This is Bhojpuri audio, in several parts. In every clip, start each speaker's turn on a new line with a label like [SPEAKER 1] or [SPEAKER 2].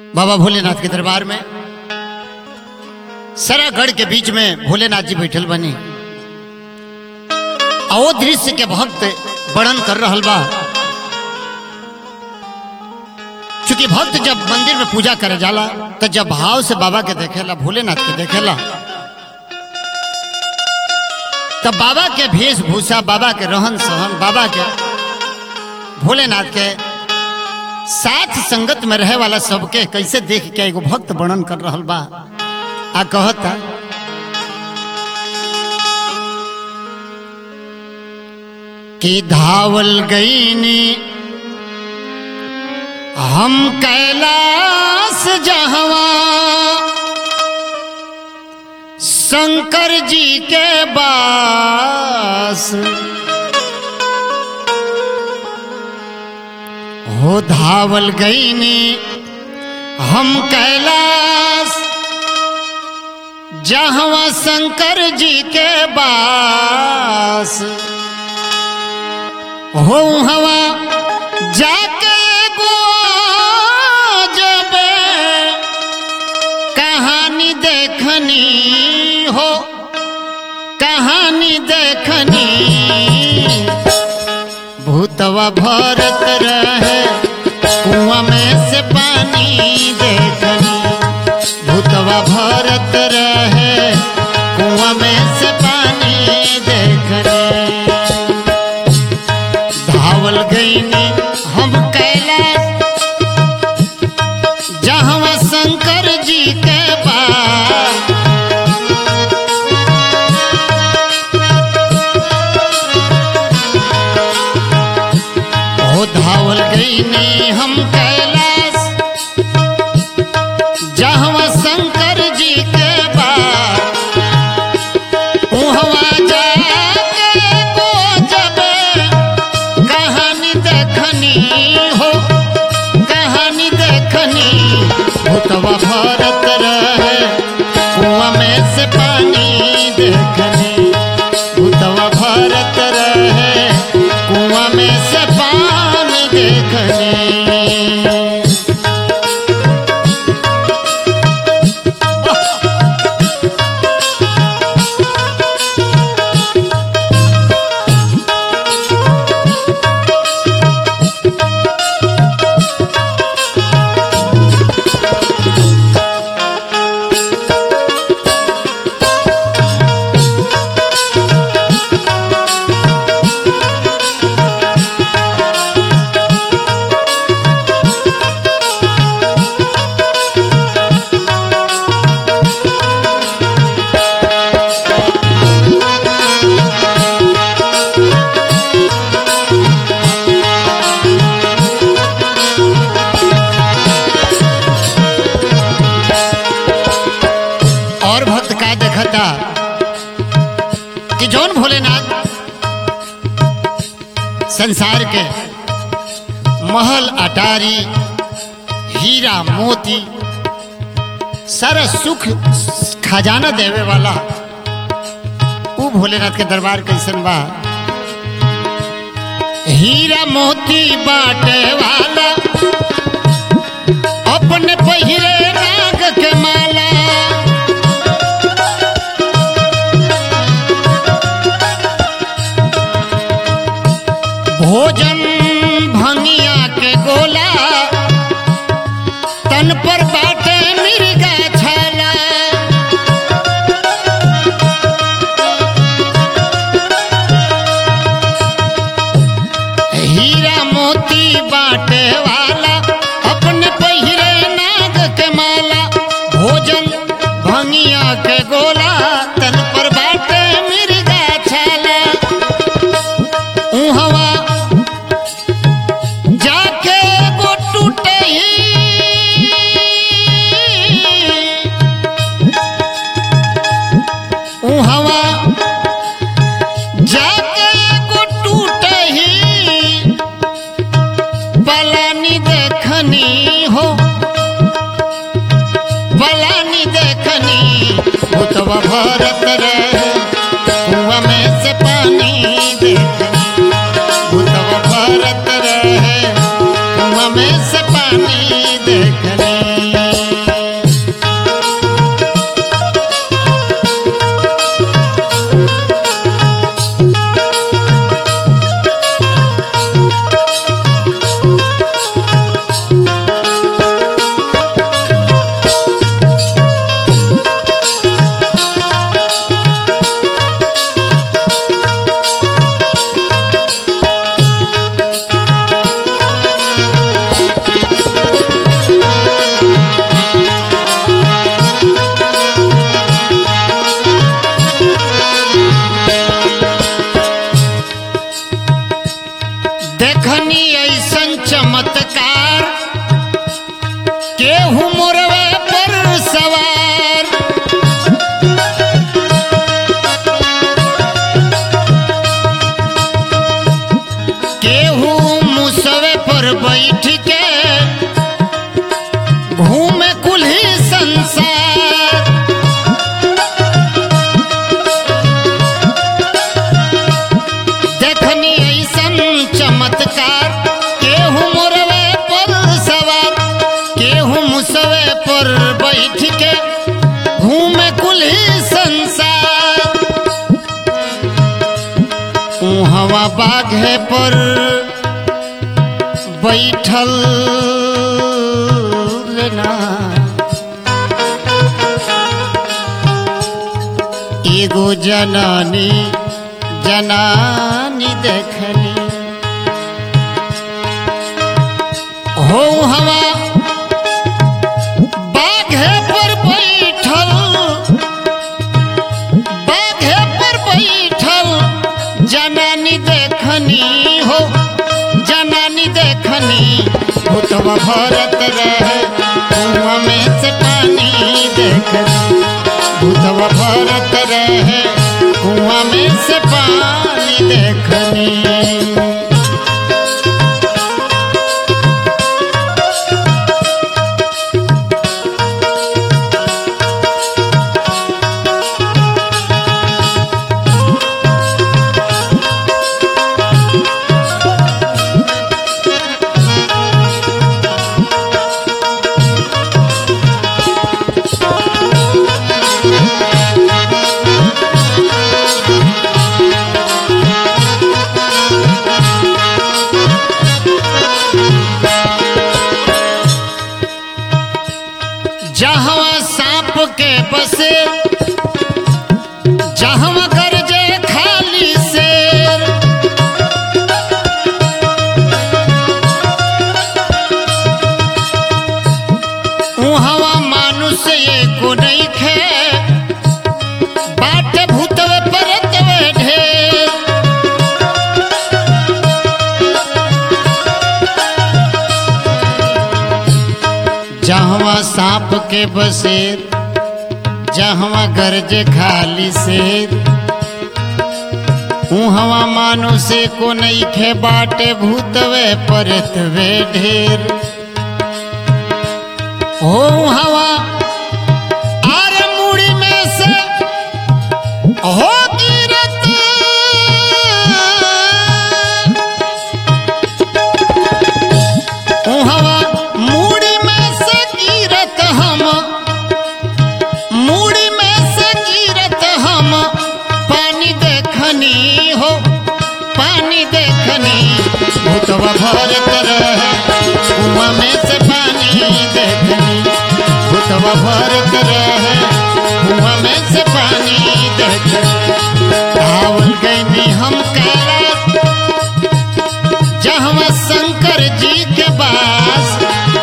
[SPEAKER 1] बाबा भोलेनाथ के दरबार में सरागढ़ के बीच में भोलेनाथ जी बैठल बनी आओ दृश्य के भक्त वर्णन कर रहल बा चूंकि भक्त जब मंदिर में पूजा करे जाला तो जब भाव से बाबा के देखेला भोलेनाथ के देखेला तब बाबा के वेशभूषा बाबा के रहन सहन बाबा के भोलेनाथ के साथ संगत में रहे वाला सबके कैसे देख के एगो भक्त वर्णन कर रहल बा आ कहता कि धावल गईनी हम कैलाश जहवा शंकर जी के बास हो धावल गईनी हम कैलाश जहवा शंकर जी के बास हो हवा जाके गो जबे कहानी देखनी हो कहानी देखनी भूतवा भरत रहे कुआं में से पानी देखनी भूतवा भरत रहे कुआं में से पानी देखनी धावल गईनी हम कैलाश जहाँ शंकर जी के पास हो धावल गईनी हम कैलाश जहाँ शंकर जी के पास उहवा जाके को जबे कहानी देखनी हो कहानी देखनी भूतवा भरत रहे कुआं में से पानी देखनी भूतवा भरत रहे कुआं में से पानी देखनी और भक्त का देखता कि जौन भोलेनाथ संसार के महल अटारी हीरा मोती सारा सुख खजाना देवे वाला ऊ भोलेनाथ के दरबार कैसन बा हीरा मोती बाटे वाला अपने पहिरे नाग के माला भोजन भंगिया के गोला तन पर बाटे मिर्गा छाला हीरा मोती बाटे वाला अपने पहिरे नाग के माला भोजन भंगिया के गोला तन पर बाटे मिर्गा छाला उहवा जाके वो टूटे उहवा जाके वो टूटे ही पलानी देखनी हो पलानी देखनी भूतवा भरत रहे कुआं में से पानी देखनी भूतवा भरत रहे कुआं में से पानी देखनी केहू मोरवे पर सवार केहू मुसवे पर बैठ के घूमे कुल्ही संसार देखनी ऐसन चमत्कार केहू मोरवे पर सवार केहू मुसवे पर बैठ के घूमे कुल्ही संसार हवा बाघे पर बैठल लेना एगो जनानी जनानी देखनी हो हवा बाघे पर बैठल बाघे पर बैठल जनानी देखनी हो जनानी देखनी भूतवा भरत रहे कुआं में से पानी देखनी भूतवा भरत रहे कुआं में से पानी देखनी जहाँ सांप के बसे जहाँ गरजे खाली शेर उहवा मानुष एको नहीं खे बाट भूतवे परतवे ढेर जहवा सांप के बसेर जहवा गरज खाली शेर उहवा मानो से को नहीं खे बाटे भूतवे परतवे ढेर हो हवा आर मुड़ी में से हो गिरत उहवा मूड़ी में से गिरत हम मूड़ी में से गिरत हम पानी देखनी हो पानी देखनी भूतवा भरत रहे कुआं में से पानी देखनी भूतवा भरत रहे कुआं में से पानी देखनी धावल गई हम काला जहवा शंकर जी के पास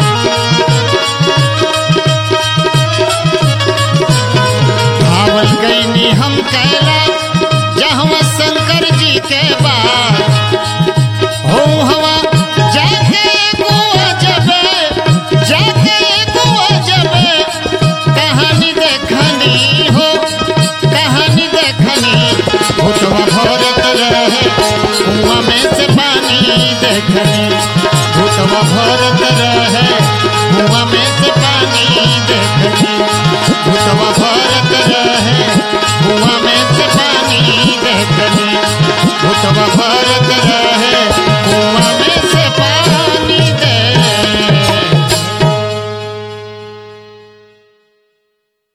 [SPEAKER 1] भावल गईनी हम कैला जहवा शंकर जी के पास हो हवा जाके गोवा जबे जाके गोवा जबे कहानी देखनी हो कहानी देखनी भूतवा भरत रहे कुआं में से पानी देखनी भूतवा भरत रहे